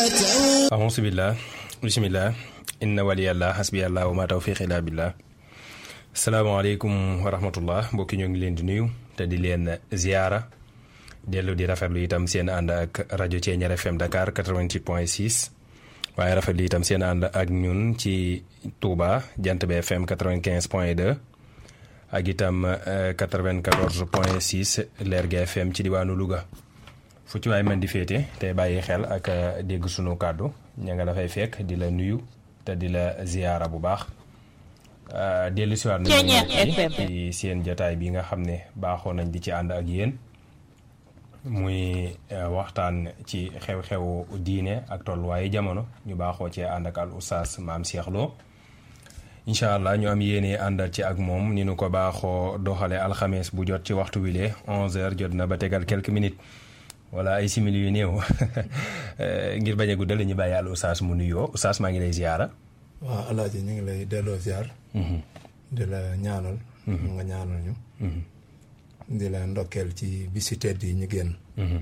ahousubillah bisimillah inna waliyallah hasbiyallah wa ma tawfiq illa billah salaamaaleykum wa rahmatullah mbokki ñoo ngi leen di nuyu te di leen ziyaara dellu di rafetlu itam seen ànd ak rajo Thiéniere FM Dakar 88 point 6 waaye rafetlu itam seen ànd ak ñun ci Touba Jant bi FM 95 point 2 ak itam 94 point 6 Lergui FM ci diwaanu Louga fu ci waay mën di féete tey bàyyi xel ak dégg sunu kàddu ña nga dafay fekk di la nuyu te di la ziyaara bu baax dellu siwaat nañu ci seen jataay bi nga xam ne baaxoo nañ di ci ànd ak yéen muy waxtaan ci xew-xewu diine ak tolluwaayu jamono ñu baaxoo cee ànd ak al oustaz maam Cheikh Lo incha allah ñu am yéene àndal ci ak moom ni nu ko baaxoo doxale alxames bu jot ci waxtu wile 11h jot na ba tegal quelques minutes wala ay simili yu néew ngir bañ a guddal ñu bàyyi al oustaz mu nuyoo oustaz maa ngi lay ziyaara. waaw alaaji ñu ngi lay delloo ziar. di la ñaanal. nga ñaanal ñu. di la ndokkeel ci bisi tedd yi ñu génn.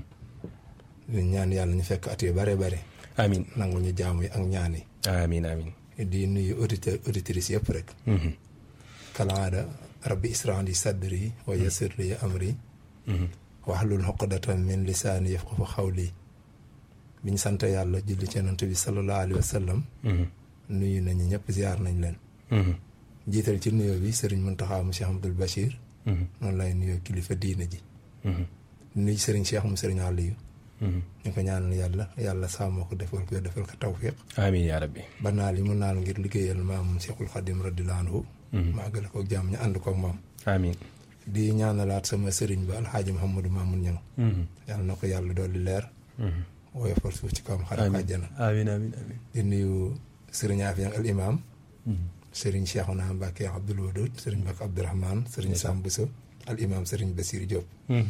di ñaan yàlla ñu fekk at yu bare bare. amiin nangu ñu jaamu yi ak ñaan yi. amiin amiin. di nuyu auditeur auditrices yëpp rek. kalaada rabbi israh li sadri wa yassir li amri. waxlul xoqdatan min lisaani yafqahu xawli bi ñu sant yàlla julli ci yonent bi sallallahu alayhi wa sallam. nuyu nañu ñëpp ziar nañ leen. jiital ci nuyoo bi Serigne Mountakha mu Cheikh Abdoul Bachir. noonu lay nuyoo kilifa diina ji. nuyu Serigne Cheikh mu Serigne Aliou. ñu ko ñaanal yàlla yàlla sàmm ko defal ko defal ko tawfiq. amiin yaa rabbi. ba naal yi mu naal ngir liggéeyal maam Cheikhul Khadim radiyallahu anhu. maa gën ko jàmm ñu ànd ko ak moom. amiin. di ñaanalaat sama sëriñ ba alxaaji Mouhamadou Mamoun Niang. yàlla na ko yàlla dolli leer. woyofal suuf ci kawam xarit àjjana. amiin amiin amiin. di nuyu sëriñ Afiyang al imam. sëriñ Cheikhouna Mbacke Abdoul Wadoud sëriñ Mbacke Abdourahmane sëriñ Sam Bousso al imam sëriñ Bassirou Diop.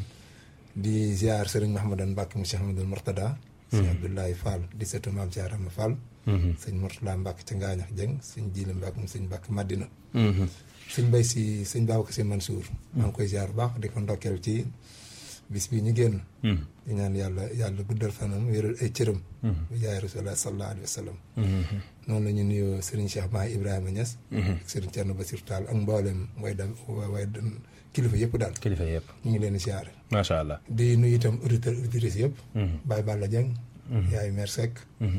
di ziar sëriñ Mahamadan Mbacke mu Cheikh Amadou Mortada. sëñ Abdoulaye Fall di sëtu maam Thiarama Fall. sëñ Mortada Mbacke ca Ngaañax Jeng sëñ Jili Mbacke mu sëñ Mbacke Madina. sëñ Bay si sëñ Babacar Si Mansour. maa ngi koy ziar bu baax di ko ndokkeel ci bis bi ñu génn. di ñaan yàlla yàlla guddal fanam wéral ay cëram. bu jaay rasulullah sallallahu alayhi wa sallam. noonu la ñu nuyoo Serigne Cheikh Mahi Ibrahima Niass. ak Serigne Thierno Bassirou Tall ak mboolem way da way kilifa yëpp daal. kilifa yëpp. ñu ngi leen di ziar. macha allah. di nuyu itam auditeurs auditrices yëpp. Baye Balla Dieng. yaay Mère Seck.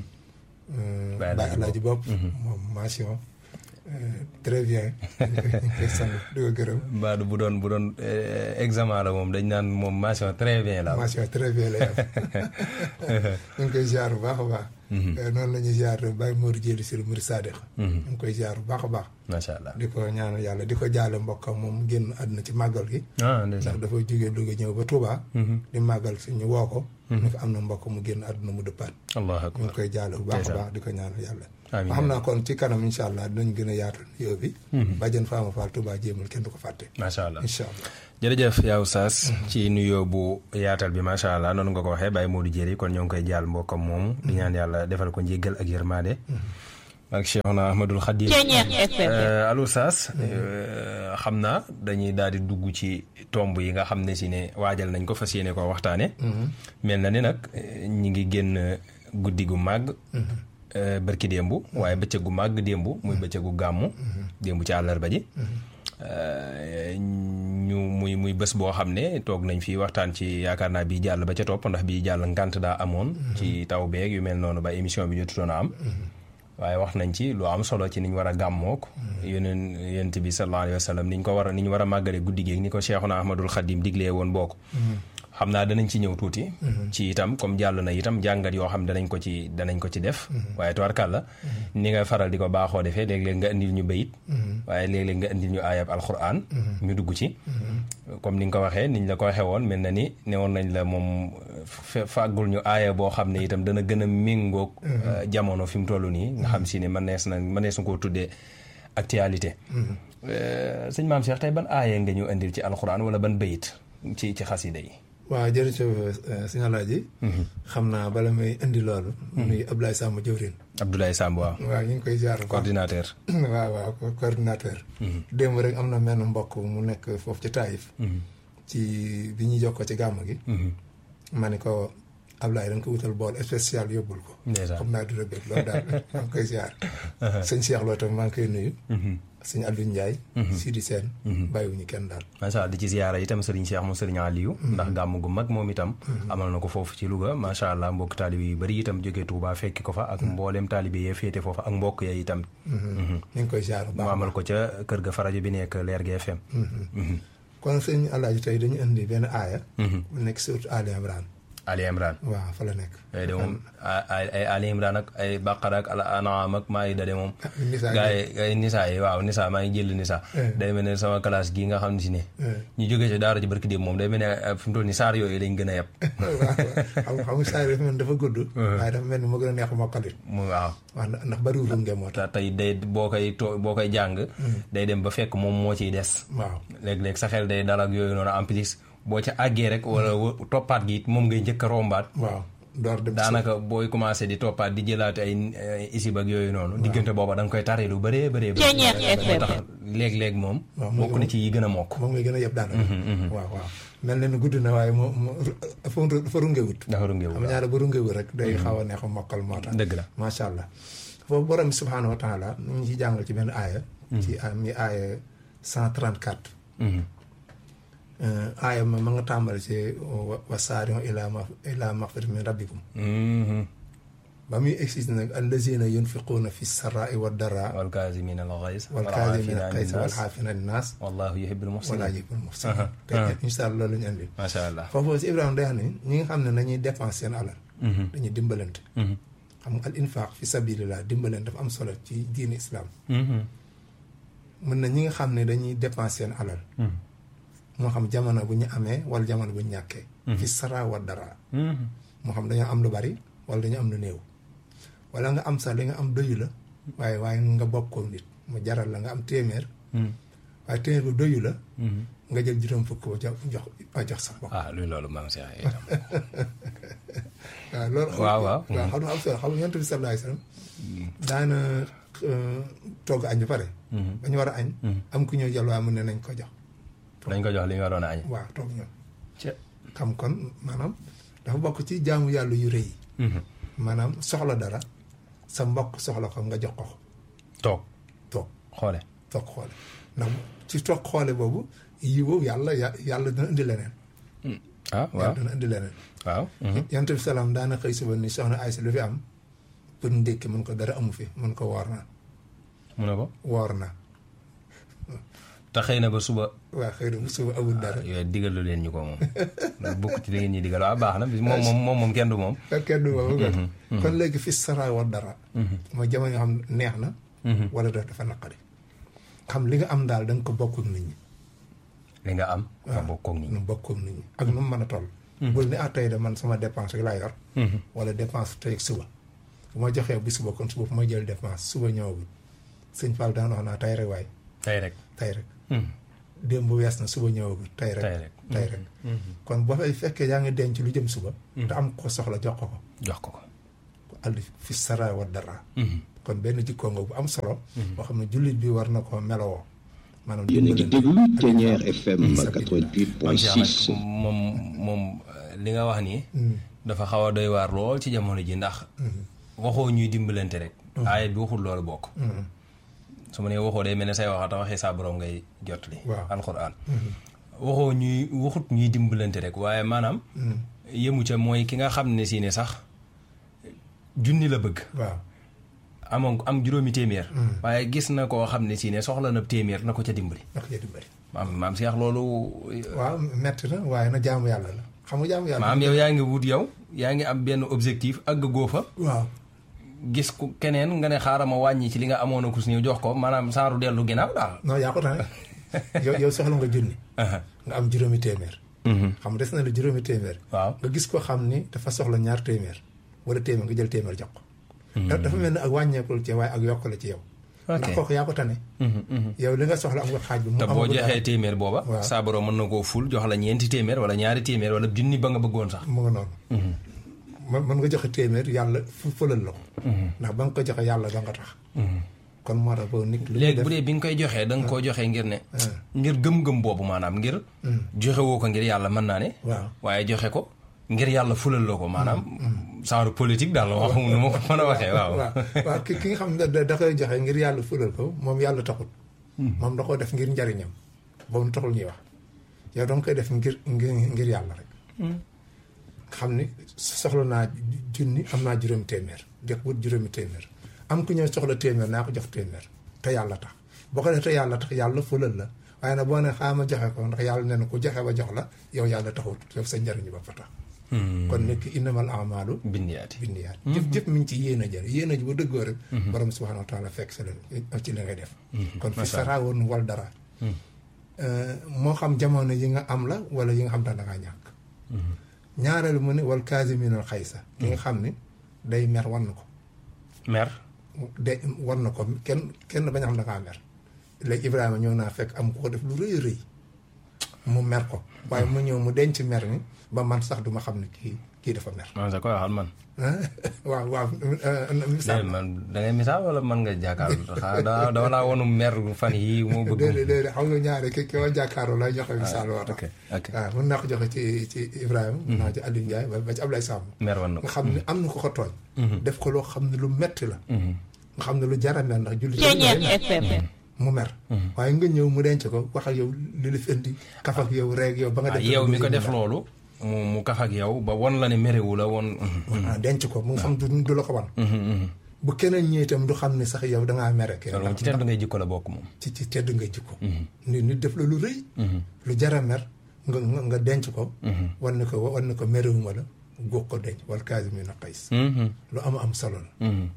Baye Alaaji Bopp. moom mention. très bien ñu koy sant di ko gërëm. Mbadou bu doon bu doon examen la moom dañ naan moom mention très bien la. mention très bien la yam ñu ngi koy ziar bu baax a baax. noonu la ñuy ziar Baye Mor Diéli Sir Mouride Sadikh. ñu ngi koy ziar bu baax a baax. macha allah di ko ñaanal yàlla di ko jaale mbokkam moom génn àdduna ci màggal gi. ah ndax dafa jógee Louga ñëw ba Touba. di màggal si ñu woo ko. ñu ko am na mbokk mu génn àdduna mu dëppaat. allah ñu ngi koy jaale bu baax a baax di ko ñaanal yàlla. amiin xam naa kon ci kanam incha allah dinañ gën a yaatal nuyoo bi. bàjjen Fama Fall Touba jéemul kenn du ko fàtte. macha allah incha allah. jërëjëf yaa Oustaz ci nuyoo bu yaatal bi macha allah noonu nga ko waxee Baye Modou Diéry kon ñoo ngi koy jaal mbokkam moomu. di ñaan yàlla defal ko njéggal ak yërmaade. ak Cheikhna Ahmadul Khadim. al Oustaz xam naa dañuy daal di dugg ci tomb yi nga xam ne si ne waajal nañ ko fas yéene koo waxtaane mel na ni nag ñi ngi génn guddi gu màgg. bërki démb waaye bëccëgu màgg démb muy bëccëgu gàmmu démb ci àllarba ji ñu muy muy bés boo xam ne toog nañ fi waxtaan ci yaakaar naa bii jàll ba ca topp ndax bii jàll ngant daa amoon ci taw beeg yu mel noonu ba émission bi jotutoon a am waaye wax nañ ci lu am solo ci niñ war a gàmmook yeneen yent bi sallallahu alayhi wa sallam niñ ko war a niñ war a màggale guddi géeg ni ko Cheikhuna Ahmadul Khadim diglee woon bokk xam naa danañ ci ñëw tuuti. ci itam comme jàll na itam jàngat yoo xam danañ ko ci danañ ko ci def. waaye tubarkàlla ni nga faral di ko baaxoo defee léeg-léeg nga indil ñu bayit waaye léeg-léeg nga indil ñu aayab alquran. ñu dugg ci. comme ni nga ko waxee niñ la ko waxee woon mel na ni newoon nañ la moom fàggul ñu aaya boo xam ne itam dana gën a méngoog. jamono fi mu toll nii. nga xam si ne mënees na mënees na koo tuddee actualité. sëñ maam Cheikh tey ban aaya nga ñu indil ci alquran wala ban bayit ci ci xasida yi. waaw jërëjëf sëñ Alaaji xam naa bala may indi loolu nuyu Abdoulaye Samb jëwrin Abdoulaye Samb waaw waaw ñu ngi koy ziar coordinateur waaw waaw coordinateur démb rek am na menn mbokk mu nekk foofu ci Taïf ci bi ñuy jokkoo ci gàmm gi ma ne ko Ablaye da nga ko wutal bool spécial yóbbul ko ndeysaan xam naa dina bëgg loolu daal maa ngi koy ziar sëñ Cheikh Lo tam maa ngi koy nuyu sëñ Aliou Ndiaye Sidi Sène bàyyiwuñu kenn daal macha allah di ci ziyaara itam Serigne Cheikh mu Serigne Aliou ndax gàmm gu mag moom itam amal na ko foofu ci Louga macha allah mbokk taalibe yu bëri itam jógee Touba fekki ko fa ak mbooleem taalibe yee féete foofa ak mbokk ya itam ñu ngi koy ziar bu mu baax amal ko ca kër ga farajo bi nekk Leer gi FM kon sëñ Alaaji tey dañu indi benn aaya bu nekk surtout Ali Imran Ali Imran waaw fa la nekk ay de moom ay ay Ali Imran ak ay Baqara ak al An'am ak Maïda de moom Nisaa gaa yi ay Nisaa yi waaw Nisaa maa ngi jël Nisaa day mel ne sama classe gii nga xam ne si ne ñu jógee ci daara ji barki démb moom day mel ne fi mu toll ni saar yooyu lañ gën a yeb waaw xam nga saa yi dafa mel ni dafa gudd waaye dafa mel ni moo gën a neex mokkalit mu waaw waaw ndax ndax bariwul lu ngeen moo tax te tey day boo koy to boo koy jàng day dem ba fekk moom moo ciy des waaw léeg-léeg sa xel day dal ak yooyu noonu en plus boo ca àggee rek wala wa- toppaat gi it moom ngay njëkk a rombaat waaw door dem daanaka booy commencé di toppaat di jëlaat ay ay isib ak yooyu noonu diggante booba da nga koy tari lu bëree bëree bëri moo tax léeg-léeg moom Waaw, bokk na ci yi gën a mokk moom ngay gën a yëpp daanaka waaw waaw mel na ni gudd na waaye moo moo dafa dafa rungewut dafa rungewu xam ñaare ba rungewut rek day xaw a neex a mokkal moo tax dëgg la macha allah foofu borom bi subhaanahu wa taala nu ñu ci jàngal ci benn aaya ci mi aaya 134 aaya ma ma nga tàmbali ci wa wa saari'u ilaa ma ilaa magfiratin min rabbikum Mhm. ba muy existe nag allazina yunfiquuna fi sarraai wa daraa wal kaazimina al ghays wal kaazimina al gayza wal xaafina an naas wallahu yuhibbul wala muhsinin yuhibbul muhsinin te incha allah loolu la ñu andi macha allah foofu si Ibrahima day wax ne ñi nga xam ne nañuy dépense seen alal Mhm. dañuy dimbalante Mhm. xam nga al infaq fi sabilillah dimbalante dafa am solo ci diine islam Mhm. mën na ñi nga xam ne dañuy dépense seen alal Mhm. moo xam jamono bu ñu amee wala jamono bu ñu ñàkkee fi sara wa dara Mhm. moo xam dañoo am lu bari wala dañoo am lu néew wala nga am sax li nga am doyu la waaye waaye nga bokk ko nit mu jaral la nga am téeméer Mhm. waaye téeméer bu doyu la Mhm. nga jël juróom fukk ba jox jox ba jox sa bopp ah luy loolu maam Cheikh itam waaw loolu xam waaw waaw waaw xam nga am solo xam nga yonent bi sallallahu alayhi wasallam daana euh, togg añ ba pare Mhm. ba ñu war a añ am ku ñëw jël waa mu ne nañ ko jox dañ ko jox li ñu waroon a añ waaw toog ñoom ca xam kon maanaam dafa bokk ci jaamu yàlla yu rëy yi Mhm. maanaam soxla dara sa mbokk soxla ko nga jox ko ko toog toog xoole toog xoole ndax ci toog xoole boobu yi boobu yàlla ya- yàlla dina indi leneen ah waaw yàlla dina indi leneen waaw Mhm. yonent bi salaam daana xëy suba ni soxna Aysa lu fi am pour ndékki mun ko dara amu fi mun ko woor naa mu ne ko woor naa te xëy na ba suba waaw xëy na suba amul dara yooyu digalu leen ñu ko moom loolu bokk ci li ngeen ñuy digal waaw baax na bis moom moom moom moom kenn du moom kenn du boobu kon kon léegi fi sara war dara mooy jamono yoo xam ne neex na wala daf dafa naqari xam li nga am daal da nga ko bokk ak nit ñi li nga am nga bokk ak nit ñi nu bokk ak nit ñi ak nu mu mën a toll bul ne ah tey de man sama dépense rek laa yor wala dépense tey ak suba bu ma joxee bu suba kon suba fu ma jël dépense suba ñëwagul sëñ Fall daan wax naa tey rek waaye tey rek tey rek démb bu wees na suba ñëwagul tey rek Tey rek. tey rek kon boo fay fekkee yaa ngi denc lu jëm suba te am ko soxla jox ko ko jox ko ko àll fi sara wa dara kon benn jikkoo nga bu am solo boo xam ne jullit bi war na ko melowoo maanaam yéen a ngi déglu Ténière FM am Cheikh 88.6 nag moom moom euh, li nga wax nii dafa xaw a doy waar lool ci jamono ji ndax waxoo ñuy dimbalante rek aaya bi waxul loolu bokk su ma nee waxoo day mel ne say waxa te waxee saa borom ngay jot li Waaw. alxuraan waxoo ñuy waxut ñuy dimbalante rek waaye maanaam yëmu ca mooy ki nga xam ne si ne sax junni la bëgg waaw amoon am juróomi téeméer waaye gis na koo xam ne si ne soxla na téeméer na ko ca dimbali ndax ya dimbali maam maam Cheikh loolu waaw metti na waaye na jaamu yàlla la xam nga jaamu yàlla maam yow yaa ngi wut yow yaa ngi am benn objectif àgg goo fa waaw gis ku keneen nga ne xaaral ma wàññi ci li nga amoon a kus ñëw jox ko maanaam saaru dellu ginnaaw daal non yaa ko tane yow yow soxla nga junni nga am juróomi téeméer xam nga des na la juróomi téeméer waaw nga gis ko xam ni dafa soxla ñaar téeméer wala téeméer nga jël téeméer jox ko da- dafa mel ni ak wàññeekul ci waaye ak yokk la ci yow ndax kooku yaa ko tane yow li nga soxla am nga xaaj bi mu te boo amagul dara. joxee téeméer booba Waaw. saa borom mën na koo ful jox la ñeenti téeméer wala ñaari téeméer wala junni ba nga bëggoon sax mu nga noonu mën mën nga joxe téeméer yàlla fu fëlal la ko ndax ba nga ko joxe yàlla ba nga tax kon moo tax boobu nit lu muy léegi def bu dee bi nga koy joxee da nga koo joxee ngir ne ngir gëm-gëm boobu maanaam ngir joxe woo ko ngir yàlla mën naa ne waaw waaye joxe ko ngir yàlla fulal la ko maanaam genre politique daal wax nu ma ko mën a waxee waaw waaw waaw ki ki nga xam ne da da koy joxe ngir yàlla fulal ko moom yàlla taxul moom da koo def ngir njariñam boobu taxul ñuy wax yow danga koy def ngir ngir ngir yàlla rek xam ni soxla naa junni am naa juróomi téeméer jox wut juróomi téeméer am ku ñëw soxla téeméer naa ko jox téeméer te yàlla tax boo ko def te yàlla tax yàlla fulal la waaye nag boo ne xaama joxe ko ndax yàlla nee na ku joxe ba jox la yow yàlla taxut yow sa njariñu ba fa tax kon nekk innamal amalu bindiyaati bindiyaat jëf jëf mi ngi ci yéen a jël yéen a ji bu dëggoo rek borom subhanahu wa taala fekk sa leen ci li ngay def kon fi saraa woon wal dara moo xam jamono yi nga am la wala yi nga xam da ngaa ñàkk ñaareelu mu ne wal kaasiminal xaysa ki nga xam ni day mer wan na ko mer de wan na ko kenn kenn bañ a xam da ngaa mer léegi Ibrahima ñëw naa fekk am ko def lu rëy rëy mu mer ko waaye mu ñëw mu denc mer ni ba man sax duma xam ne kii kii dafa mer man sa koy waxal man waaw waaw misaal man da ngay misaal wala man nga jàkkaarloo xanaa dama laa wonu mer fan yii moo bëgg déedéet déedéet xam nga ñaari ki ki ma jàkkaarloo lay joxe misaal woo tax ok ok waaw mën naa ko joxe ci ci Ibrahima mën naa ko ci Aliou Ndiaye ba ba ci Ablaye Samb mer wan na nga ko xam ne am na ko ko tooñ def ko loo xam ne lu metti la nga xam ne lu jara mer ndax julli Ceeñeer FM mu mer waaye nga ñëw mu denc ko wax ak yow li la fi indi kaf ak yow reeg yow ba nga ah def yow mi ko def loolu mu mu kaf ak yow ba won la ne merewu la won ah denc ko mu nga xam du du la ko wan bu keneen ñëwee itam du xam ne sax yow dangaa mere kenn loolu moom ci tedd ngay jikko la bokk moom ci ci tedd nga jikko nit nit def la lu rëy lu jara mer nga nga nga denc ko wan ne ko wan ne ko merewuma la góog ko denc wala kaasimiina xays lu am am solo la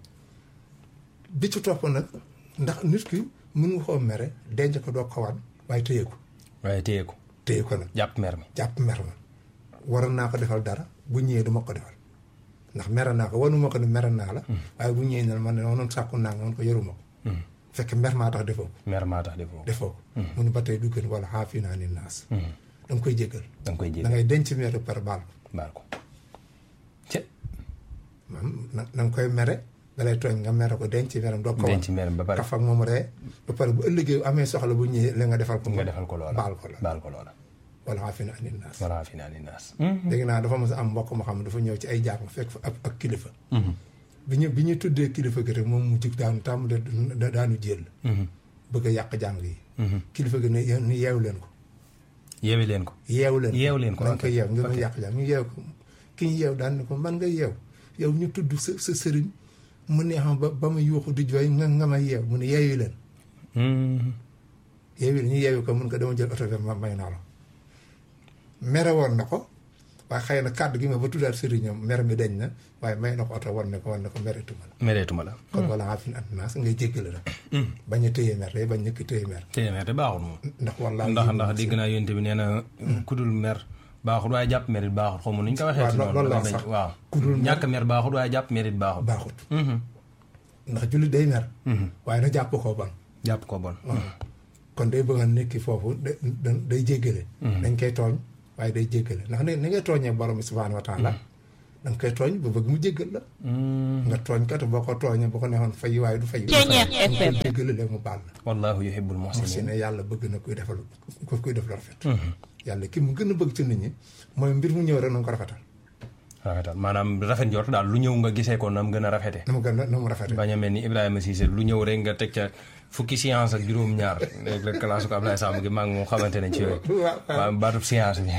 bi ci topp nag ndax nit ki mën nga koo mere denc ko doo ko wan waaye téye ko waaye téye ko téye ko nag jàpp mer mi jàpp mer ma waroon naa ko defal dara bu ñëwee du ma ko defal ndax mere naa ko wanuma ko ne mere naa la waaye bu ñëwee ne man ne noonu sàkku naa nga man ko yoruma ko fekk mer maa tax defoo ko mer maa tax defoo ko defoo ko mu ne ba tey du gën wala xaafi naa ni naas da nga koy jéggal da nga koy da jéggi ngay denc mer par baal ko baal ko ci maanaam na na nga koy mere dalay tooñ nga mere ko denc meram doo ko denc mer mi ba pare kaf ak moom ree ba pare bu ëllëgee amee soxla bu ñëwee la nga defal ko nga defal ko loola baal ko la baal ko loola wala xaafi naa ni naas wala fi naa ni naas dégg naa dafa mos a am mbokk moo xam ne dafa ñëw ci ay jàmm fekk fa ab ak kilifa bi ñu bi ñu tuddee kilifa gi rek moom mu jug daanu tàmm da daanu jël bëgg a yàq jàng yi kilifa gi ne ni yeew leen ko yeewi leen ko yeew leen Yeew leen ko, nañ ok. ko yeew ngir mu yàq jàng ñu yeew ko ki ñu yeew daan ne ko man nga yeew yow ñu tudd sa sa sëriñ mu neexam ba ba ma yuuxu di jooy nga nga ma yeew mu ne yeewi leen yeewi leen ñu yeewi ko mun ko dama jël oto bi ma may naa la mere woon na ko waaye xëy na kàddu gi ma ba tuddaat sëriñam mer mi dañ na waaye may na ko oto war ne ko war ne ko meretuma la mereetuma la kon wala xaafin an naas ngay jéggale rek bañ a téye mer day bañ ñëkk téye mer téye mer te baaxul moom ndax wallaahi ndax ndax dégg naa yonte bi nee na kudul mer baaxul waaye jàpp merit baaxul xaw ma nu ñu ko waxee ci waaw loolu la noonu sax. waaw Kudul mer- ñàkk mer baaxul waaye jàpp merit baaxul baaxut ndax jullit day mer waaye na jàpp koo ban jàpp ko bon kon day bëgg a nekki foofu da- da- day jéggale dañ koy tooñ waaye day jéggale ndax ni ni ngay tooñee borom bi subhaanahu wa taala da nga koy tooñ ba bëgg mu jéggal la nga tooñ kat boo ko tooñee boo ko neexoon fay waaye du fay Ceeñeer FM. jéggale léegi mu baal la wallahu yuhibbul si muhsinin ne yàlla bëgg na kuy defal ku kuy def lu rafet yàlla ki mu gën a bëgg ci nit ñi mooy mbir mu ñëw rek na nga ko rafetal rafetal maanaam rafet njort daal lu ñëw nga gisee ko nam gën a rafete na mu gën a na mu rafetal bañ a mel ni Ibrahima Cissé lu ñëw rek nga teg ca fukki science ak juróom-ñaar léegi la classe ko Ablaye Samb gi maa ngi moom xamante ne ci yooyu waaw waaw waaw baatub science bi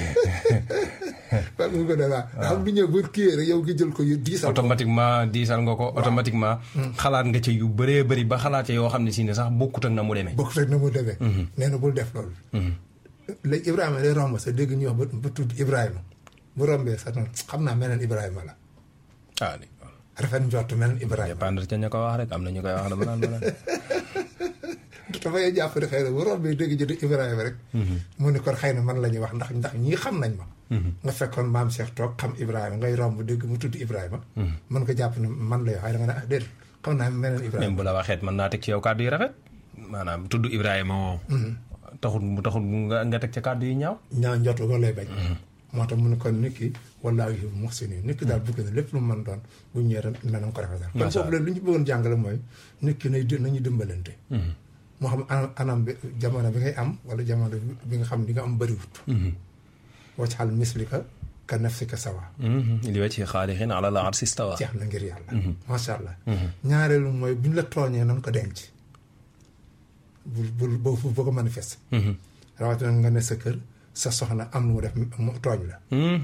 waaw mu gën a waaw xam lu ñëw bu kii rek yow nga jël ko yu diisal ko automatiquement diisal nga ko automatiquement xalaat nga ca yu bëree bëri ba xalaat ca yoo xam ne si ne sax bokkut ak na mu demee bokk rek na mu demee nee na bul def loolu léegi Ibrahima day romb sa dégg ñu wax ba ba tudd Ibrahima bu rombee sa noonu xam naa meneen Ibrahima la ah di rafet njort meneen Ibrahima dépendre ca ña ko wax rek am na ñu koy wax dama naan ma naan dafay jàpp ne xëy na bu rombee dégg jënd Ibrahima rek mu ne kon xëy na man la ñuy wax ndax ndax ñii xam nañ ma nga fekkoon maam Cheikh toog xam Ibrahima ngay romb dégg mu tudd Ibrahima mën ko jàpp ne man la yoo xëy na nga ne ah déedéet xam naa meneen même Ibrahima bu la waxeet mën naa teg ci yow kàddu yu rafet maanaam tudd Ibrahima moom taxul mu taxul nga nga teg ca kàddu yu ñaaw ñaaw njort ko lay bañ moo tax mu ne kon nit ki wallaahu yuhibbu muhsinin nit ki daal bëgg na lépp lu mu mën doon bu ñëwee rek na nga ko rafetal kon foofu la lu ñu bëggoon jàngale mooy nit ki nay nañu dimbalante moo xam anam anam bi jamono bi ngay am wala jamono bi nga xam di nga am bëriwut wacc xal mislika ka nafsika sawa li wacci xaalixin ala la arsi stawa jeex na ngir yàlla macha allah ñaareelu mooy buñ la tooñee nan ko denc bul bul boo boo ko manifeste rawatina nga ne sa kër sa soxna am lu mu def mu tooñ la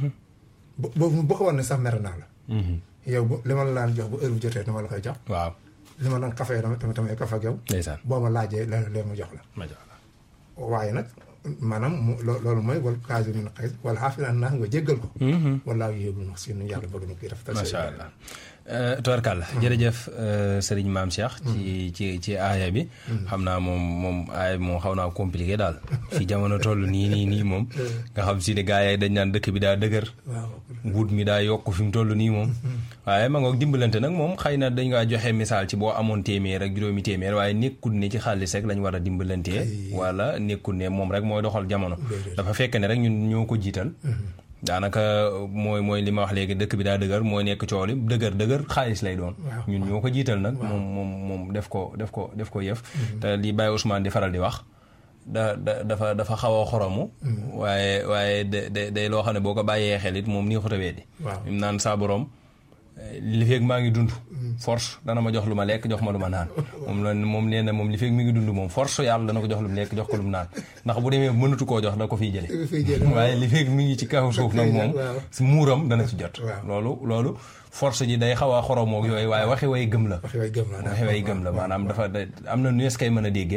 boobu boo ko war ne sax mer naa la yow bu li ma la laan jox bu heure bu jotee dama la koy jox waaw li ma doon kafe dama tamit tamit kafe ak yow ndeysaan boo ma laajee la lee ma jox la ma jox la waaye nag maanaam mu loolu mooy wal kaasi min xëy wala xaafil an naa nga jéggal ko walaa yéebul max si nu yàlla bëgg na koy rafetal macha allah tubarkàlla jërëjëf sëriñ maam Cheikh ci ci ci aaya bi xam naa moom moom aaya bi moom xaw naa compliqué daal fi jamono toll nii nii nii moom nga xam si ne gars yi dañ naan dëkk bi daa dëgër wut mi daa yokk fi mu toll nii moom waaye ma ngoog dimbalante nag moom xëy na dañ ngaa joxe misaal ci boo amoon téeméer ak juróomi téeméer waaye nekkul ne ci xaalis rek lañ war a dimbalantee wala nekkul ne moom rek mooy doxal jamono dafa fekk ne rek ñun ñoo ko jiital daanaka mooy mooy li ma wax léegi dëkk bi daa dëgër mooy nekk coow li dëgër dëgër xaalis lay doon ñun ñoo ko jiital nag moom moom moom def ko def ko def ko yëf te li Baye Ousmane di faral di wax da da dafa dafa xaw a xoromu waaye waaye da day loo xam ne boo ko bàyyee xel it moom nii ko tawee di im naan saa borom li feeg maa ngi dund force dana ma jox lu ma lekk jox ma lu ma naan moom la moom nee na moom li feeg mi ngi dund moom force yàlla dana ko jox lu mu lekk jox ko lu mu naan ndax bu demee mënatu koo jox da ko fiy jële waaye li feeg mi ngi ci kaw suuf nag moom muuram dana ci jot loolu loolu force ji day xaw a xoromoog yooyu waaye waxi way gëm la waxi way gëm la maanaam dafa am na nu es kay mën a déggee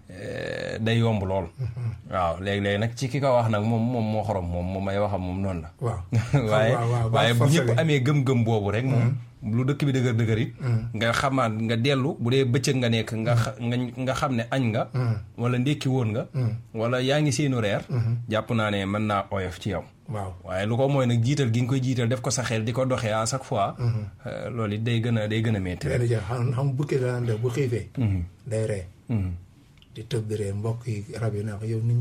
day yomb lool waaw léegi-léegi nag ci ki ko wax nag moom moom moo xorom moom moom may waxam moom noonu la waaye waaye bu ñëpp amee gëm-gëm boobu rek moom lu dëkk bi dëgër dëgër it nga xamaat nga dellu bu dee bëccëg nga nekk nga nga nga xam ne añ nga wala ndékki woon nga wala yaa ngi seenu reer jàpp naa ne mën naa oyof ci yow waaw waaye lu ko mooy nag jiital gi nga koy jiital def ko sa xel di ko doxee à chaque fois loolu it day gën a day gën a métti benn ja xam xam bukki daan def bu xiifee day ree di tëb di ree mbokk yi rab yi naa ko yow nit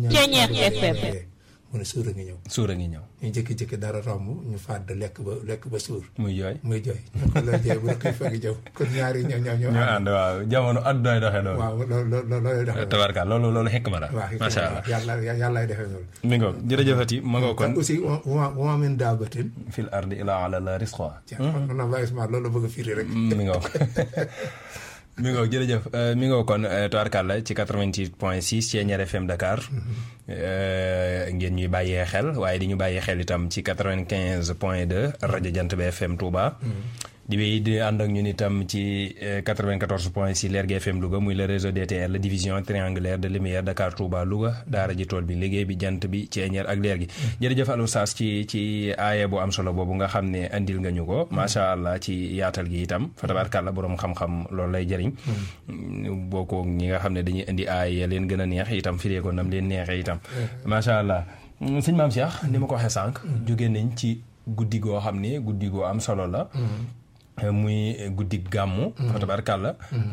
ñaa mu ne suur a ngi ñëw suur a ngi ñëw ñu jëkki-jëkki dara romb ñu fàdd lekk ba lekk ba suur muy jooy muy jooy ñu ko la jooy bu la koy fekk jëw kon ñaari ñëw ñëw ñëw ñu ànd waaw jamono addunay doxee loolu waaw loolu loolu doxee tabarka loolu loolu xekk ma la waaw macha allah yàlla yàllaay defee loolu mi ngo jërëjëfati ma nga kon aussi wama wama min daabatin fil ardi ila ala la risqa na Baye Ousmane loolu la bëgg a firi rek mi ngo mi ngoo jërëjëf mi ngoo kon tubaarkàlla ci 88 point 6 ci Thiéniere FM Dakar ngeen ñuy bàyyee xel waaye di ñu bàyyee xel itam ci 95 point 2 rajo Jant bi FM Touba. di wéy di ànd ak ñun itam ci 94 point 6 Lergui FM Louga muy le réseau DTL la division triangulaire de lumière Dakar Touba Louga daara ji tool bi liggéey bi jant bi Thiéniere ak leer gi jërëjëf Alou Sass ci ci aaya bu am solo boobu nga xam ne andil nga ñu ko macha allah ci yaatal gi itam fa tabaarkàlla borom xam-xam loolu lay jëriñ boo ko ñi nga xam ne dañuy indi aaya leen gën a neex itam firee ko nam leen neexee itam macha allah sëñ maam Cheikh ni ma ko waxee sànq jóge nañ ci guddi goo xam ne guddi goo am solo la muy guddi gàmmu fa tabarkàlla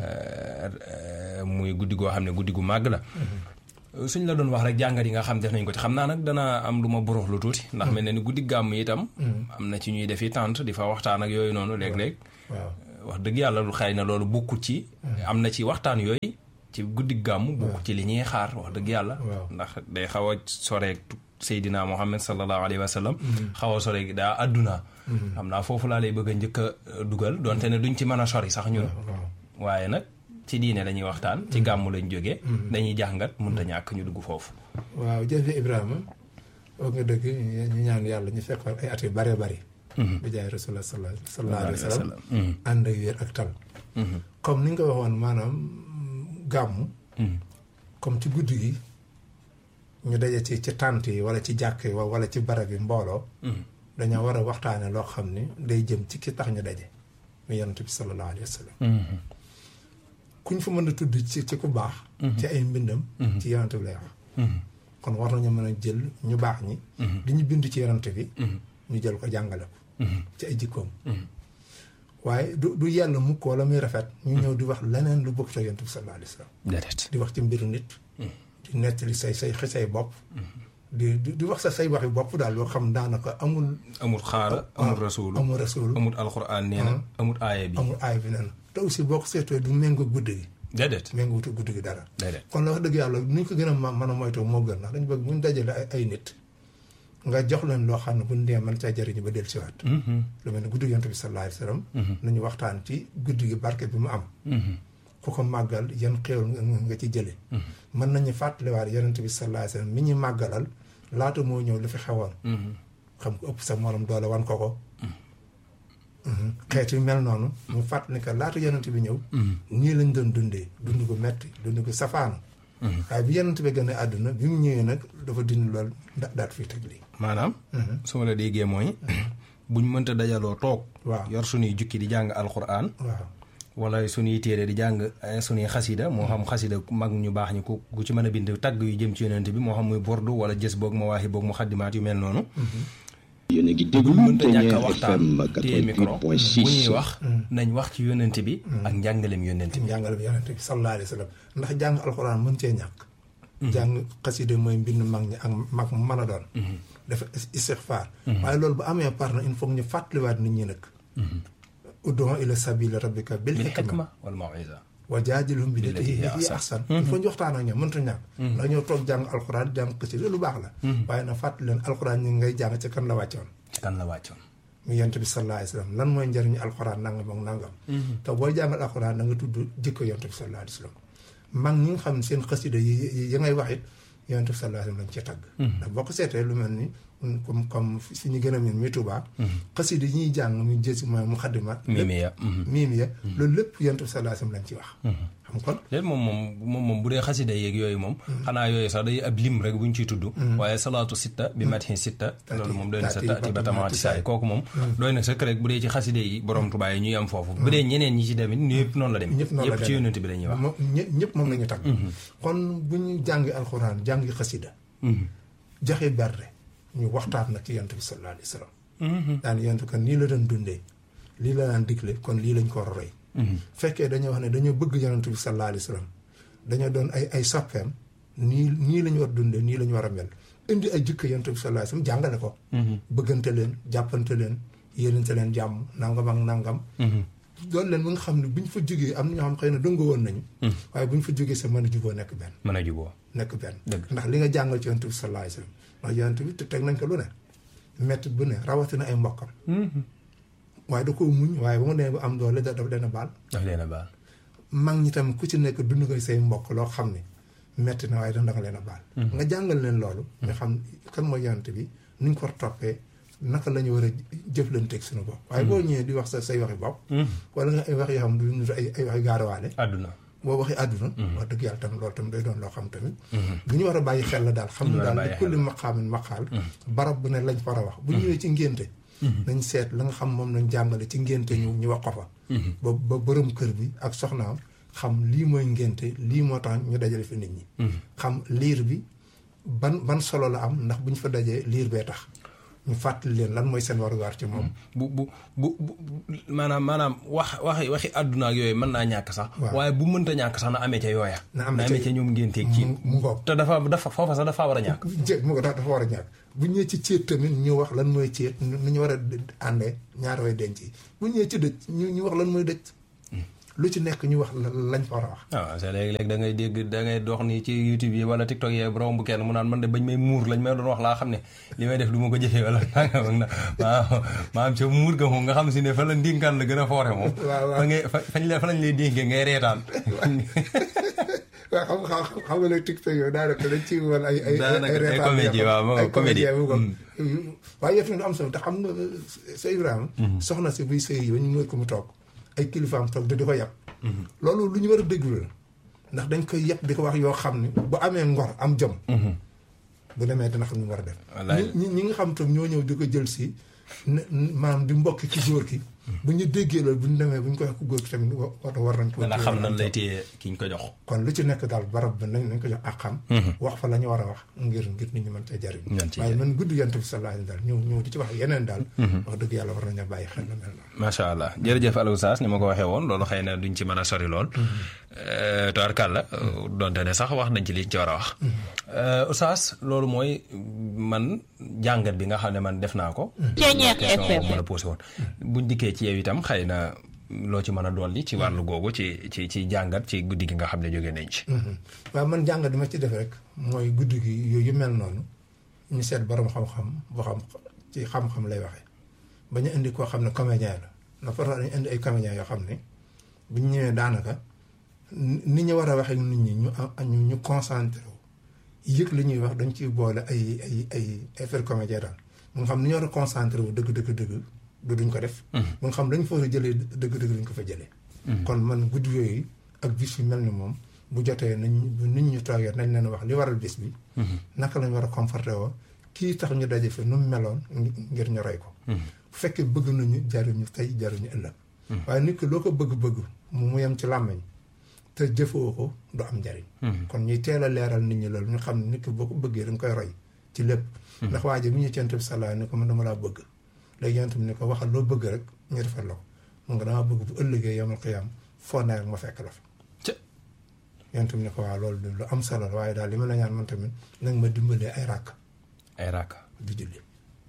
muy guddi goo xam ne guddi gu màgg la suñ la doon wax rek jàngat yi nga xam def nañ ko ci xam naa nag danaa am lu ma burux lu tuuti ndax mel ne ni guddi gàmm itam am na ci ñuy defi tànt di fa waxtaan ak yooyu noonu léeg-léeg wax dëgg yàlla lu xëy na loolu bokkut ci am na ci waxtaan yooyu ci guddi gàmm bokkut ci li ñuy xaar wax dëgg yàlla ndax day xaw a soreek Seydina Muhammad sallallahu alayhi wa sallam xaw a sore daa àdduna xam naa foofu laa lay bëgg a njëkk a dugal donte ne duñ ci mën a sori sax ñun waaye nag ci diine lañuy waxtaan ci gàmmu lañ jógee dañuy jàngat mënta ñàkk ñu dugg foofu waaw jëfe Ibrahima wax nga dëgg ñu ñaan yàlla ñu fekkoon ay at yu bare bari bi jaay rasulullah sallallahu alayhi wa sallam ànd ak wér ak tal comme ni nga ko waxoon maanaam gàmmu comme ci guddi gi ñu daje ci ci tànt yi wala ci jàkk yi wala ci barab yi mbooloo dañoo war a waxtaane loo xam ni day jëm ci ki tax ñu daje mu yonent bi sallallahu alayhi wa sallam kuñ fa mën a tudd ci ci ku baax ci ay mbindam ci yonent bi lay wax kon war nañu mën a jël ñu baax ñi di ñu bind ci yonent bi ñu jël ko jàngale ko ci ay jikkoom waaye du du yàlla mukk wala muy rafet ñu ñëw di wax leneen lu bokk te yonent bi sallallahu alayhi wa sallam di wax ci mbiru nit di nettali say say xisay bopp di di wax sa say waxi bopp daal loo xam daanaka amul amul xaara amul rasuulu amul rasuulu amul alxuraan nee na amul aaya bi amul aaya bi nee na te aussi boo ko seetoo du méngoo guddi gi déedéet méngoo guddi gi dara déedéet kon la wax dëgg yàlla ni ñu ko gën a mën a moytoo moo gën ndax dañu bëgg bu ñu dajale ay nit nga jox leen loo xam ne bu ñu dee mën caa jëriñu ba dellusiwaat. lu mel ne guddi yonent bi sallallahu alayhi wa sallam. nañu waxtaan ci guddi gi barke bi mu am. ku ko màggal yan xéewal nga ci jële mën nañu fàttaliwaat yonent bi sallallahu alayhi wa sallam mi ñu màggalal laata moo ñëw lu fi xewoon. xam ko ëpp sa morom doole wan ko ko. xeet yu mel noonu. mu fàttali que laata yonent bi ñëw. nii lañ doon dundee dund ko metti dund ko safaanu. waaye bi yonent bi gën a àdduna bi mu ñëwee nag dafa dindi lool da daat fii teg lii. maanaam. su ma la déggee mooy. buñ mënta dajaloo toog. waaw yor suñuy jukki di jàng alxuraan. waaw wala suñuy téere di jàng suñuy xasida moo xam xasida mag ñu baax ñi ku ku ci mën a bind tagg yu jëm ci yonent bi moo xam muy bordu wala jës boog ma waaxi boog mu xaddimaat yu mel noonu. yéen a ngi déglu mënta ñàkk a Ténière waxtaan FM téye micro bu ñuy 88.6 wax. nañ wax ci yonent bi. ak njàngaleem yonent bi. njàngale bi yonent bi sallallahu alayhi wa sallam ndax jàng alxuraan mën cee ñàkk. jàng xasida mooy mbind mag ñi ak mag mu mën a doon. dafa istixfaar. waaye loolu bu amee par na il faut ñu fàttaliwaat nit ñi nag. ud'u ila sabili rabbika bil bil hikma xikma wal mawisa. wa jaadilhum bi Billati hiya hiya ahsan il faut ñu waxtaan ak ñoom mënta ñàkk ndax ñoo toog jàng alxuraan jàng xasida lu baax la waaye nag fàttali leen alxuraan ñi ngay jàng ca kan la wàccoon ci kan la wàccoon. mu yent bi sallallahu alayhi wa sallam lan mooy njëriñu alxuraan nangam ak nangam te booy jàngal alxuraan da nga tudd jikko yent bi sallallahu alayhi wa sallam mag ñi nga xam ne seen xasida yi yi ngay wax it yent bi sallallahu alayhi wa sallam lañ ci tagg ndax boo ko seetee lu mel ni comme comme fi ñu gën a miin mi Tuubaa xasida yi ñuy jàng ñu jësi mooy mu xaddimat Mimiya. miim ya loolu lépp yent bi sallallahu alayhi wa sallam lañ ci wax xam kon léegi moom moom moom moom bu dee xasida yeeg yooyu moom. xanaa yooyu sax day ab lim rek bu ñu ciy tudd. waaye salaatu sitta bi matxin sitta. loolu moom doy na sa taati ba tamaati saay kooku moom. doy na sëkk rek bu dee ci xasida yi borom Tuubaa yi ñuy am foofu. bu dee ñeneen ñi ci demit ñëpp noonu la dem. ñëpp noonu la ñëpp ci yonent bi la ñuy wax. moom ñë- ñëpp moom la ñu tagg kon bu ñu jàngi alxuraan jàngi xasida joxe berde ñu waxtaan nag ci yonent bi sallallahu alayhi wa sallam daan yonent kan nii la doon dundee lii la daan digle kon lii lañ ko war a roy fekkee dañoo wax ne dañoo bëgg yonent bi sallallahu alayhi wa sallam dañoo doon ay ay soppeem nii nii la ñu war dundee nii la ñu war a mel indi ay jikko yonent bi sallallahu alayhi wa sallam jàngale ko bëggante leen jàppante leen yéenante leen jàmm nangam ak nangam loolu leen ba nga xam ne bu ñu fa jógee am na ñoo xam xëy na dëngoo woon nañu waaye bu ñu fa jógee sa mën a juboo nekk benn mën a juboo. nekk benn Dëgg. ndax li nga jàngal ci yonent bi sallallahu alayhi wasallam ndax yonent bi te teg nañ ko lu ne métti bu ne rawatina ay mbokkam waaye da ko muñ waaye ba mu demee ba am doole da dafa leen a baal daf leen a baal. mag ñi tam ku ci nekk dund nga say mbokk loo xam ne métti na waaye da nga leen a baal nga jàngal leen loolu nga xam kan mooy yonent bi nuñ ko war a toppee naka la ñu war a jëflanteeg suñu bopp waaye boo ñëwee di wax sa say waxi bopp wala nga ay wax yoo xam ne du ay ay waxi gaarawaale àdduna. boo waxee àdduna wax dëgg yàlla tam loolu tam day doon loo xam tamit bu ñu war a bàyyi xel la daal xam ñu ne war a daal bàyyi li xel kulli maqaamin maqaal barab bu ne lañ fa war a wax bu ñëwee ci ngénte nañ seet la nga xam moom nañ jàngale ci ngénte ñu ñu wax ko fa ba ba borom kër bi ak soxnaam xam lii mooy ngénte lii moo tax ñu dajale fi nit ñi xam liir bi ban ban solo la am ndax bu ñu fa dajee liir bee tax ñu fàttali leen lan mooy seen waruwaar ci moom bu bu bu bu maanaam maanaam wax waxi waxi àdduna ak yooyu mën naa ñàkk sax. Waaw. waaye bu mënta ñàkk sax na amee ca yooya. Na amee ca- ca ñoom ngénteeg ci. mu- mu ngoog. te dafa dafa foofa sax dafa war a ñàkk. jé mu ko tax dafa war a ñàkk bu ñëwee ci céet tamit ñu wax lan mooy céet nu ñu war a àndee ñaari way denc yi bu ñëwee ci dëj ñu ñu wax lan mooy dëj lu ci nekk ñu wax la- lañ fa war a wax waaw c'est léeg-léeg da ngay dégg da ngay dox ni ci YouTube yi wala TikTok yi romb bu kenn mu naan man de bañ may muur lañ may doon wax laa xam ne li may def du ma ko jëfee wala nangam ak na maa maam ca muur ga moom nga xam si ne fa la ndénkaan la gën a foore moom waaw, waaw. fa ngay fa fañ la fa lañ lay dénkee ngay reetaan waaw xam xam xam nga nag TikTok yooyu daanaka dañ ci woon ay ay Daanaka ay reetaan comédie, yoo xam- waaw, moom ay comédie. comédie bu ko waaye yëf na am solo te xam nga sa Ibrahima soxna si buy sëy yi ba ñu mën ko mu toog ay kilifaam toog te di ko yàpp loolu lu ñu war a déglu la ndax dañ koy yàpp di ko wax yoo xam ne bu amee ngor am jom bu demee dina xam ni mu war a def Wallaay. ñi ñi nga xam tam ñoo ñëw di ko jël si ne maanaam di mbokk ci góor ki bu ñu déggee loolu bu ñu demee bu ñu ko wax ku góor ki tamit wa- war war nañ ko dana téye xam war nan nañ lay ko- téye ki ñu ko jox kon lu ci nekk daal barab bi nañ nañ ko jox ak xam wax fa la ñu war a wax ngir ngir nit ñi mën cee jariñ Mën cee waaye jariñ. man gudd yant bi sallallahu alayhi wa sallam ñëw ñëw di ci wax yeneen daal wax dëgg yàlla war nañu bàyyi xel lu mel noonu macha allah jërëjëf Aliou Sass ni ma ko waxee woon loolu xëy na duñ ci mën a sori lool. tubaarkàlla donte ne sax wax nañ ci liñ ci war a wax. Oustaz loolu mooy man jàngat bi nga xam ne man def naa ko. Ceeñeex question FM. boobu ma la posé woon. buñ dikkee ci yow itam xëy na loo ci mën a dolli ci wàllu googu ci ci ci jàngat ci guddi gi nga xam ne jóge nañ ci. waaw man jàngat di ma ci def rek mooy guddi gi yooyu mel noonu ñu seet borom xam-xam boo xam ci xam-xam lay waxee ba ñu indi koo xam ne comédien la na fa dañu indi ay comédien yoo xam ne bu ñu ñëwee daanaka ni ñu war a waxee nit ñi ñu ñu ñu concentré wu yëg li ñuy wax dañ ciy boole ay ay ay effet comédien daal mu nga xam ni ñu war a concentré wu dëgg dëgg dëgg du duñ ko def mu nga xam dañ fa war a jëlee dëgg dëgg duñ ko fa jëlee kon man guddi yooyu ak bis yu mel ni moom bu jotee nañ bu nit ñu toogee nañ leen wax li waral bis bi naka lañ war a comporté woo kii tax ñu daje fi nu mu meloon ngir ñu roy ko bu fekkee bëgg nañu jaruñu tey jaruñu ëllëg waaye nit ki loo ko bëgg-bëgg mu mu yem ci làmmiñ te jëfoo ko du am njariñ kon ñuy teel a leeral nit ñi loolu ñu xam ne nit ki boo ko bëggee da nga koy roy ci lépp ndax waa ji bu ñu cent bi salaa ni ko man dama laa bëgg léegi yonent bi ni ko waxal loo bëgg rek ñu defal la ko mun nga dama bëgg bu ëllëgee yomal xiyam foo ne rek ma fekk la fa yonent bi ni ko waaw loolu lu am solo la waaye daal li ma la ñaan man tamit nag ma dimbalee ay ràkk ay ràkk di julli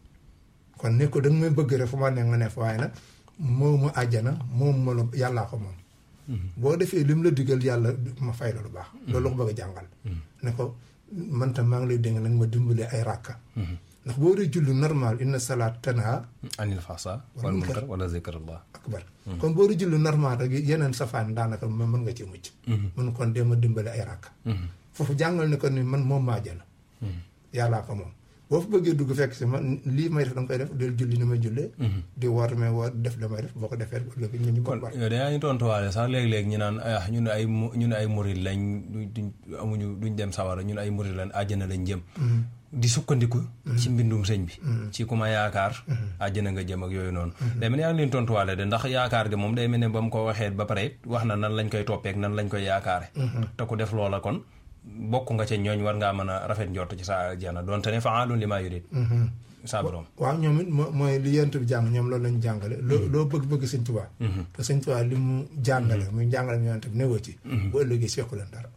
kon ne ko da nga may bëgg rek fu ma ne nga ne fa waaye nag moom ma àjjana moom ma la yàllaa ko moom boo defee lim la digal yàlla ma fay la lu baax loolu la ko bëgg a jàngal ne ko man tam maa ngi lay dégg nag ma dimbalee ay ràkka ndax boo dee julli normal inna salaat tanha anil fasa wal munkar wala zikrullah akbar kon boo dee julli normal rek yeneen safaan daanaka mën nga ci mucc mun kon dee ma dimbale ay ràkka foofu jàngal ne ko ni man moom maa jëna yàllaa ko moom boo fa bëggee dugg fekk si man lii may def da nga koy def del julli ni may jullee di woor may woor def la may def boo ko defee léegi ñu ñu kon yow dañaa ñu tontuwaale sax léeg-léeg ñu naan ah ñun ay ñun ay murid lañ duñ amuñu duñ dem sawara ñun ay murid lañ àjjana lañ jëm di sukkandiku ci mbindum sëñ bi ci ku ma yaakaar àjjana nga jëm ak yooyu noonu day mel ne yaa ngi leen tontuwaale de ndax yaakaar gi moom day mel ne ba mu ko waxee ba pare wax na nan lañ koy toppeek nan lañ koy yaakaare te ku def loola kon bokk nga ca ñooñ war ngaa mën a rafet njort ci sa aljana doonte ne faalun li maa yurid saa borom waaw ñoom it mooy li yent bi jàng ñoom loolu lañu jàngale loo loo bëgg-bëgg sëñ Tuubaa te sëñ Tuubaa li mu jàngale muy jàngale mu yonent bi newoo ci bu ëllëgee seeku leen dara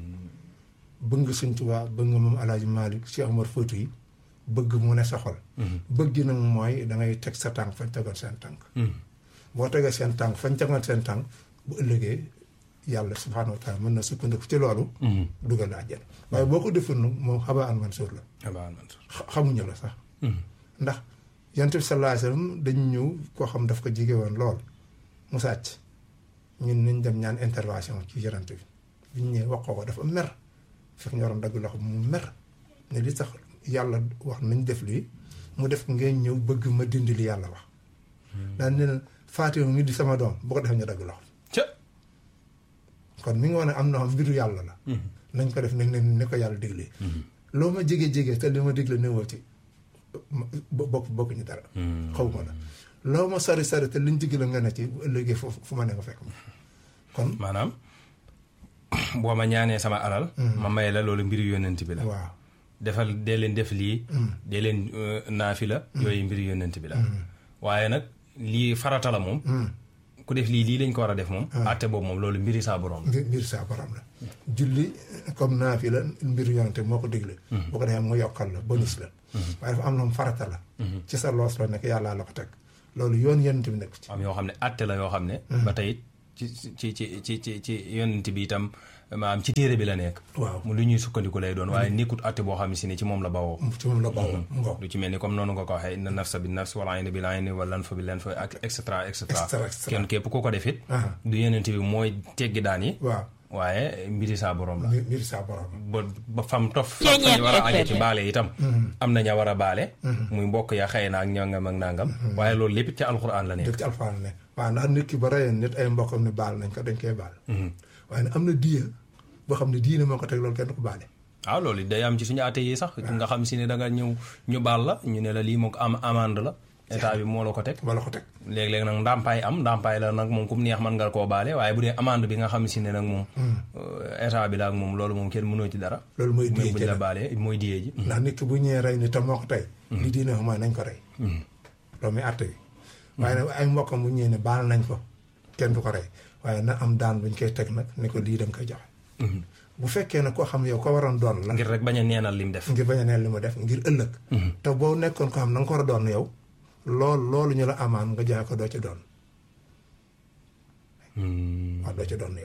bëgg nga sëñ Tuubaa bëgg nga moom Alaaji Maalik Cheikh Omar Fouti yi bëgg mu ne sa xol bëgg nag mooy da ngay teg sa tànk fañ tegoon seen tànk boo tegee seen tànk fañ tegoon seen tànk bu ëllëgee yàlla subhaanahu wa taala mën na sukkandiku ci loolu dugal la àjjana waaye boo ko deful nag moom xabaa an mansuur la xamuñu la sax ndax yonent bi sallallahu alayhi wasallam dañu ñëw koo xam daf ko jige woon lool mu sàcc ñun nañ dem ñaan intervention ci yonent bi biñ ñëwee wax ko dafa mer fekk ñu waroon dagg loxo mu mer ne li tax yàlla wax nañ def lii mu def ngeen ñëw bëgg ma dindi li yàlla wax daan ne Fatima mi di sama doom bu ko defee ñu dagg loxo kon mi ngi wax ne am na xam mbiru yàlla la nañ ko def nañ ne ni ko yàlla diglee loo ma jege jege te li ma digle newoo ci bokk bokk ñu dara xaw ma la loo ma sori sori te liñ digle nga ne ci bu ëllëgee fu fu ma ne nga fekk ma kon maanaam boo ma ñaanee sama alal ma may la loolu mbiru yonent bi la waaw defal dee leen def lii dee leen naafi la yooyu mbiru yonent bi la waaye nag lii farata la moom ku def lii lii lañ ko war a def moom àtte boobu moom loolu mbiri saa borom la mbiri saa borom la julli comme naa fi la mbiru yonante moo ko digle boo ko defee mu yokkal la bonus la waaye dafa am na farata la ci sa loos la nekk yàllaa la ko teg loolu yoon yonante bi nekk ci am yoo xam ne àtte la yoo xam ne ba tey ci ci ci ci ci ci yonent bi itam maanaam ci téere bi la nekk waaw mu lu ñuy sukkandiku lay doon waaye nekkut àtte boo xam ne si ne ci moom la bawoo ci moom la bawoo ngoo lu ci mel ni comme noonu nga ko waxee inna nafsa bi nafs wal ayna bil ayni wal lanfa bil lanf ak et cetera et cetera kenn képp ku ko def it du yonent bi mooy teggi daan yi waaw waaye mbiri saa borom la mbiri saa borom ba ba fam tof fa ñu war a aje ci baale itam am na ña war a baale muy mbokk ya xëy na ak ñangam ak nangam waaye loolu lépp ci alxuraan la nekk lépp ci alxuraan la nekk waaw ndax nit ki ba reyeen nit ay mbokkam ni baal nañ ko dañ koy baal waaye nag am na diya boo xam ne diine moo ko teg loolu kenn du ko baale waaw loolu day am ci suñu àtte yi sax nga xam si ne da nga ñëw ñu baal la ñu ne la lii moo ko am amande la état bi moo la ko teg moo la ko teg léeg-léeg nag ndàmpaay am ndàmpaay la nag moom ku mu neex mën nga koo baale waaye bu dee amande bi nga xam si ne nag moom état bi la ak moom loolu moom kenn mënoo ci dara loolu mooy diye bu ñu la baalee mooy diyee ji ndax nit ki bu ñëwee rey ni te moo ko tey li diine ko mooy nañ ko rey loolu muy àtte bi waaye nag ay mbokkam bu ñëwee ne baal nañ ko kenn du ko rey waaye na am daan buñ koy teg nag ne ko lii dem koy joxe bu fekkee ne koo xam yow ko waroon doon la ngir rek bañ a neenal lim def ngir bañ a neenal li mu def ngir ëllëg te boo nekkoon ko xam na nga ko war a doon yow loolu loolu ñu la amaan nga joxe ko doo ci doon waaw doo ci doon yow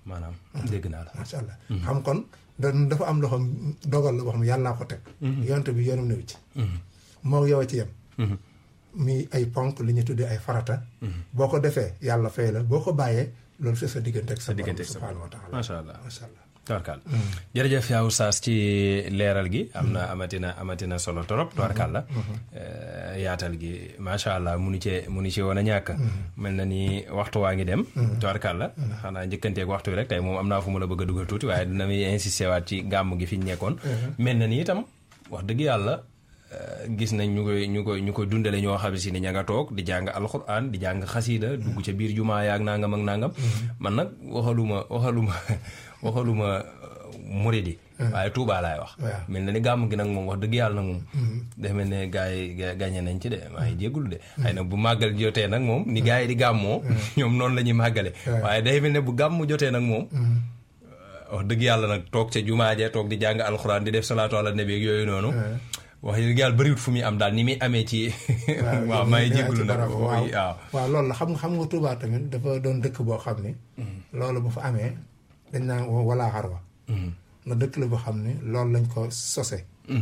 maanaam dégg naa la macha allah xam kon da dafa am loo xam dogal la boo xam ne yàllaa ko teg yonte bi yoonam newu ci moo yow a ci yem mi ay ponk li ñu tuddee ay farata boo ko defee yàlla fay la boo ko bàyyee loolu c'est sa diggante ak sa borom diggante ak sa subhanahu wa taala macha allah macha allah tubarkal jërëjëf yaa oustaz ci leeral gi am na amatina amatina solo trop tubarkal la yaatal gi macha allah munu cee munu ci woon a ñàkk mel na ni waxtu waa ngi dem tubarkal la xanaa njëkkanteeg waxtu wi rek tey moom am naa fu mu la bëgg a dugal tuuti waaye dina muy insisté waat ci gàmm gi fi ñu nekkoon mel na ni itam wax dëgg yàlla gis nañ ñu koy ñu koy ñu koy dundale ñoo xam si ni ña nga toog di jàng alxuraan di jàng xasiida dugg ca biir jumaa yaak nangam ak nangam man nag waxaluma waxaluma waxaluma muridi waaye Touba laay wax waaw. mel na ni gàmm gi nag moom wax dëgg yàlla nag moom dafa mel ne gars yi ga- gàññe nañ ci de maa ngi jéggul de xëy na bu màggal jotee nag moom ni gars yi di gàmmoo ñoom noonu la ñuy màggale waaye day mel ne bu gàmm jotee nag moom wax dëgg yàlla nag toog ca jumaa ja toog di jàng alxuraan di def salaatu ala nabi ak yooyu noonu wax dëgg yàlla bëriwut fu muy am daal ni muy amee ci waaw maa ngi jéggulu nag waaw waaw waaw loolu la xam nga xam nga Touba tamit dafa doon dëkk boo xam ni loolu bu fa amee dañ naan wala xarwa na dëkk la boo xam ne loolu lañ ko sose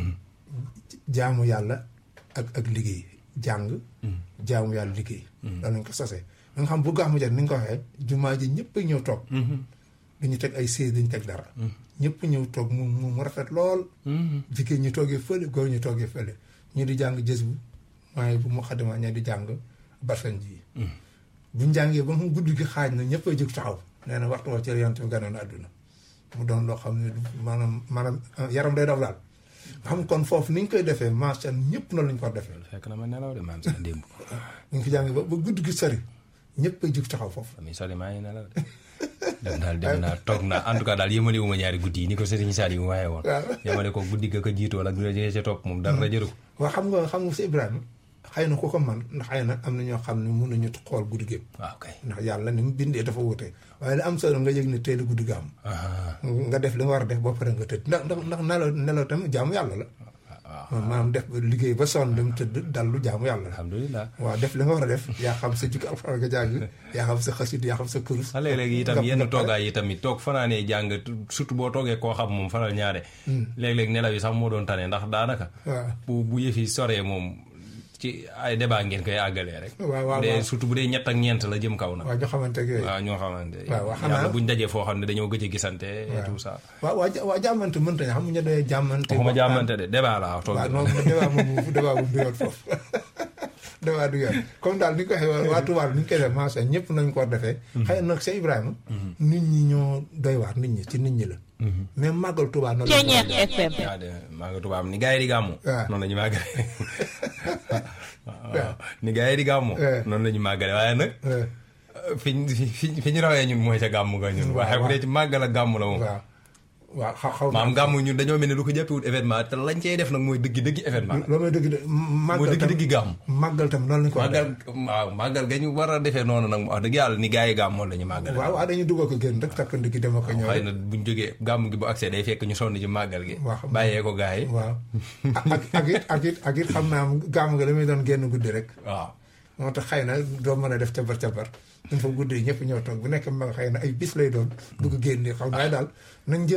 jaamu yàlla ak ak liggéey jàng jaamu yàlla liggéey loolu lañ ko sose nga xam bu gàmmu jot ni nga ko waxee jumaa ji ñëpp a ñëw toog duñu teg ay siis duñu teg dara ñëpp ñëw toog mu mu mu rafet lool jigéen ñi toogee fële góor ñi toogee fële ñu di jàng jës bu maaye bu mu xadima ña di jàng barsan ji buñ jàngee ba mu guddi gi xaaj na ñëpp a jóg taxaw nee na waxtu wa ci yonent bi ganoon àdduna mu doon loo xam ne maanaam maanaam yaram day daw daal xam kon foofu ni ñu koy defee macha allah ñëpp noonu lañu ko war defee fekk na ma nelaw de maam sax démb ñu ngi ko jàngee ba ba guddi gi sori ñëpp a jóg taxaw foofu ami sori maa ngi nelaw de dem daal dem naa toog naa en tout cas daal yëmale wu ma ñaari guddi yi ni ko Serigne Saliou waxee woon waaw. yamale ko guddi ga ko jiitoo ak guddi ga ca topp moom dara jëru ko waaw xam nga xam nga si Ibrahima xëy na ku ko man ndax xëy na am na ñoo xam ne mun nañu xool guddi gépp waaw kay ndax yàlla ni mu bindee dafa wute waaye li am solo nga yëg ne teel a guddi ga am ah nga def li nga war a def ba pare nga tëdd ndax ndax ndax nelaw nelaw tamit jaamu yàlla la waaw maanaam def liggéey ba sonn dem tëdd dallu jaamu yàlla la alhamdulilah waaw def li nga war a def yaa xam sa jukki alxuraan nga jàng yaa xam sa xasit yaa xam sa kurus a léeg-léeg itam nga- yenn nga pare. toogaay yi tamit toog fanaanee jàng surtout boo toogee koo xam moom fanal ñaare léeg-léeg nelaw yi sax moo doon tane ndax daanaka waaw bu bu yëfi soree moom ci ay débat ngeen koy àggalee rek waaw waaw bu dee waaw. surtout bu dee ñett ak ñeent la jëm kaw na waaw ñoo xamante ak yooyu waaw ñoo xamante waaw, waaw, xanaa- yàlla buñ dajee foo xam ne dañoo gëj a gisante et tout ça waaw waa ja- waa jàmmante mënta ña xam nga ñu doyee jàmmante waxuma waxtaan. jàmmante de débat la toog waaw non débat moom débat moom du yoon foofu débat du yoon comme daal ni ko waxee waa Touba ni ñu koy def macha ñëpp nañ ko war defee xëy na nag Cheikh Ibrahima nit ñi ñoo doy waar nit ñi ci nit ñi la mais màggal Touba noonu la ko war a def. FM. waaw de maa nga tubaab ni gars yi di gàmmu waaw. noonu la ñu màggale waaw ni gars yi di gàmmu waaw. noonu la ñu màggale waaye nag Eh, fi ñu fi fi ñu rawee ñun mooy ca gàmmu ga ñun waaw, waaye bu dee ci màggal ak gàmmu la moom waaw waaw xaw xaw maam gàmmu ñun dañoo mel ni lu ko jàppewut événement te lañ cey def nag mooy dëggi dëggi événement loolu mooy dëgg de mooy màggal dëggi dëggi tam gàmmu màggal tam noonu lañ ko war a màggal def waaw màggal ga ñu war a defee noonu nag wax dëgg yàlla ni gars yi gàmmoo la ñu màggale waaw waaw dañuy dugal ko génn rek takk ndigi dama ko ñëw xëy na buñ jógee gàmm gi bu accès day fekk ñu sonn ci màggal gi Waaw. bàyyee ko gars yi waaw ak ak it ak it ak it xam naa gàmm nga la muy doon génn guddi rek waaw moo tax xëy na doo mën a def cabar cabar dañ fa guddi ñëpp ñëw toog bu nekk ma nga xëy na ay bis lay doon bëgg génn xam naa daal nañ jëm